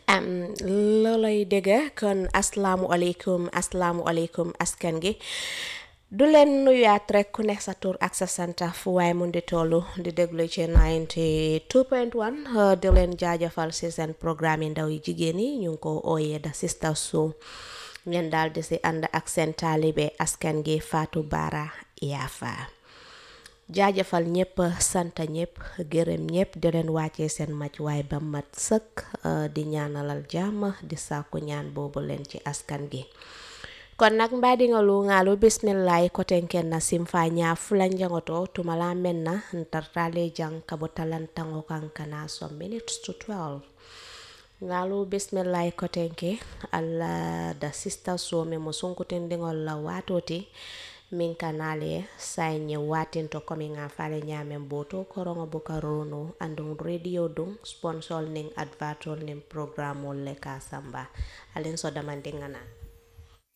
am loolay dégg kon asalaamualeykum asalaamualeykum askan gi du leen nuyaat rek ku nekk sa tur ak sa santa fu waaye mun di tollu di déglu ci 92.1 di leen jaajëfal si seen programme yi ndaw yi jigéen yi ñu ngi ko ooyee da Sister Show ngeen daal di si ànd ak seen taalibe askan gi Fatou Bara Yafa jaajëfal ñëpp sant ñëpp gërëm ñëpp di leen wàccee seen maj waay ba mat sëkk di ñaanalal jàmm di sàkku ñaan boobu leen ci askan gi kon nag mbaadiŋolu ŋaalu bisimillahi kotenken na simfa ñaa fula njaŋoto tumala men na ntartale jaŋ kabo talantaŋo kaŋ kana some minutes to 12 ŋaalu bisimillahi kotenke alla da Sister Show mi mo sunkutindiŋol la waatoti min kanale saye watinto komi ŋa fale ñamen boto koroŋo buka rono andun radio dun sponsor nin advertol nin programmol le ka samba alin so damandiŋa na